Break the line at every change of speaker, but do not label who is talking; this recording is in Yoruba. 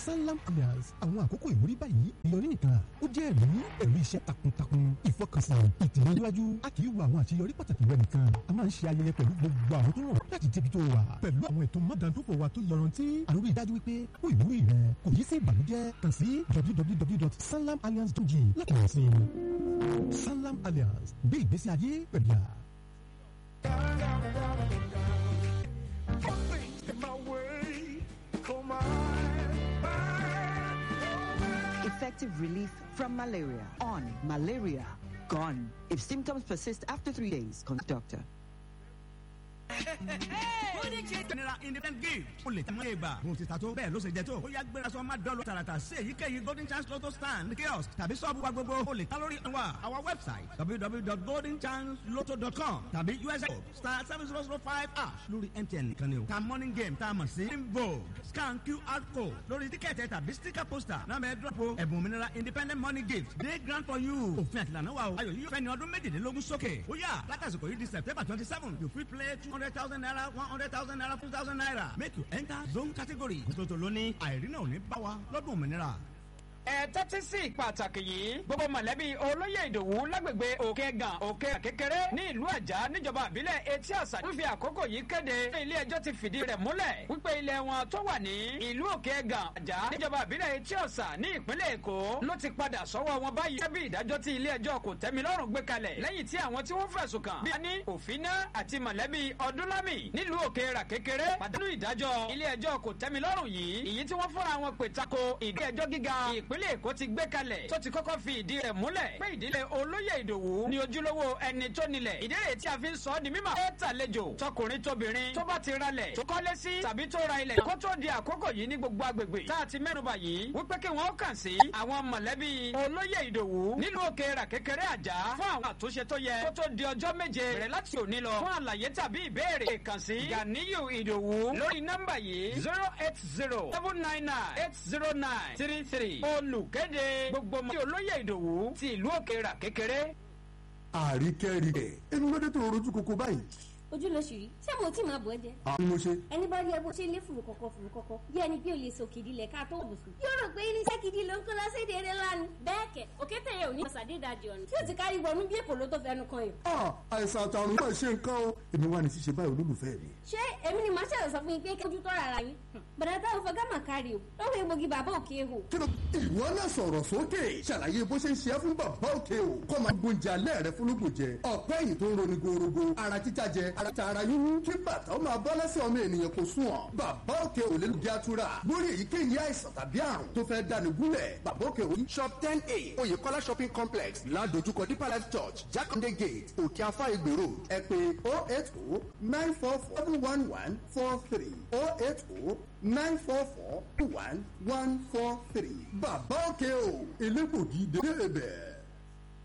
sanlam alliance àwọn àkókò ìwúrí báyìí ìyọrí nìkan ó jẹ́ ẹ̀rí ẹ̀rí iṣẹ́ takuntakun ìfọkànsìn ìtẹ̀síwájú a kì í wo àwọn àṣeyọrí pàtàkì rẹ nìkan a máa ń ṣe ayẹyẹ pẹ̀lú gbogbo àwọn tó rọ̀ láti débi tó wà pẹ̀lú àwọn ètò mọ́dàndófò wa tó yọrantí àrùn ìdájú wípé ó ìwúrí rẹ kò yí sí ìbànújẹ́ kàn sí www.sanlamalliance.ng láti rẹ̀ sí sanlam alliance gbé ìgbésí ayé pẹ̀lú yà.
Effective relief from malaria. On malaria gone. If symptoms persist after three days, consult doctor.
Golden Chase General Independent Gift. O lè tẹ́ mọ́ ìgbà. Mo ti ta tó bẹ́ẹ̀ ló ṣe jẹ tó. Ó yá gbéra sọ ma dọ́ọ̀lù tààràtà sí èyíkéyìí Golden Chance Lotto stand kiosk tàbí sọ́ọ̀bù wa gbogbo. O lè ta lórí wa. Our website www.goldenchancelotto.com tàbí USA star seven zero zero five ash lórí MTN nìkan ni o. Ta morning game tá a mọ̀ sí Vogue scan QR code lórí tíkẹ́ẹ̀tì tàbí sticker poster náà bẹ dọ́pọ̀ ẹ̀bùn òmìnira independent money gift day grant for you. Òfin àtìlànà wa o. Ayọ̀ yíyọ fẹ́ni ọdún méjìlélógún sókè. Ó yá látàsìkò yìí di September twenty seven you fit play two hundred thousand naira one hundred thousand naira two thousand naira make you enter zone category. Nítorí lóní àìrínà ò ní bá wa lọ́dún òmìnira
ẹ tẹ́tí sí pàtàkì yìí gbogbo mọ̀lẹ́bí olóyè ìdòwú lágbègbè òkè gàn òkè kékeré ní ìlú àjà níjọba àbílẹ̀ etí àṣà wífi àkókò yìí kéde ilé ẹjọ́ ti fìdí rẹ̀ múlẹ̀ wípé ilé wọn tó wà ní ìlú òkè gàn àjà níjọba àbílẹ̀ etí àṣà ní ìpínlẹ̀ èkó ló ti padà sọ́wọ́ wọn báyìí gẹ́gẹ́ bí ìdájọ́ tí ilé ẹjọ́ kò tẹ́mi lọ́rùn gbé kalẹ̀ lẹ́yìn tí àwọn tí wọ́n fẹ̀sùn kàn bí ani òfinà àti mọ̀lẹ́bí ọdúnlámì nílùú òkè rà kékeré pàdánù ìdájọ́ ilé ẹjọ́ kò tẹ́mi lọ́rùn yìí èyí tí wọ́n fúnra wọn pè tako ìdí ẹjọ́ gíga ìpínlẹ̀ èkó ti gbé kalẹ̀ tó ti kọ́kọ́ fi ìdí rẹ̀ múlẹ̀ pé ìdílé olóyè ìdòwú ni ojúlówó ẹni tó nílẹ̀ ìdí rẹ̀ tí a fi ń sọ ọ́ di mímọ̀ ẹ tàlejò tọkùnrin tóbìnrin tó bá ti ralẹ̀ tó kọ́lé sí tàbí tó ra ilẹ̀ kó tó di àkókò yìí ní gbogbo agbègbè tá a ti mẹ́nuba yìí wípé kí wọ́n kàn sí àwọn mọ̀lẹ́bí olóyè ìdòwú nílùú òkè rà kékeré àjà fún àwọn àtúnṣe tó yẹ kó tó di ọjọ́ méje rẹ̀ láti òní lọ fún àlàyé tàbí ìbéèrè kàn sí Ganiyu ìdòwú lórí nọ́mbà yìí zero eight zero seven nine nine eight zero nine three three olùkéde gbogbo ọmọ tí olóyè ìdòwú ti ìlú òkè rà kékeré.
àríkẹ́ríkẹ́ inú lóde tó rojú koko báyìí.
ojú ló ṣì rí ṣé mo tí máa bọ̀ ẹ́ jẹ.
àwọn ni mo ṣe.
ẹni bá rí ẹ bó ṣe lé fùrù kọ̀kọ̀ fùrù kọ̀kọ̀ bí ẹni bí olè sòkè ìdílé ká tó bùsùn. yóò rò pé irinṣẹ́ gidi ló ń kó lọ sí èdè eré lánàá. bẹ́ẹ̀ kẹ̀ òkété yẹn ò ní ṣàdédàjì ọ̀nà tí ó ti kárí wọnú bí èkó ló tó fẹnu kan yìí.
àìsàn àtàrùn náà ṣe nǹkan o èmi wà ní ṣíṣe báyìí olólùfẹ́ mi.
ṣé èmi ni màá ṣàlọ́ sọ fún yín pé kójú tó rárá yín. bàdà táwọn fọgá mà kárí o lọ́wọ́ egbògi bàbá òkè hò.
kí ló ìwọ náà sọ̀rọ̀ sókè ṣàlàyé bó ṣe ń ṣe é fún bàbá òkè o kọ́ máa gbóúnjẹ alẹ́ rẹ fúnlùkù jẹ ọ̀pẹ́ yìí tó ń roni gorogo ara títa jẹ ara ta ara yún kí bàtà ó máa bọ́ lẹ́sẹ̀ ọmọ ènìyàn kò sùn ọ́ bàbá òkè ò lè lùdí àtúrà lórí èyíkéyìí àìsàn tàbí àrùn tó fẹ́ dáni gúnlẹ̀ bàbá òkè ò shop ten a oyèkọ́lá shopping complex ládojúkọ deeper life church jákàndé gate òkè afá ìgbè road ẹ pè oh eight oh nine four four seven one one four three oh eight oh nine four four one one four three bàbá òkè ò elégbògi dé bẹ́ẹ̀.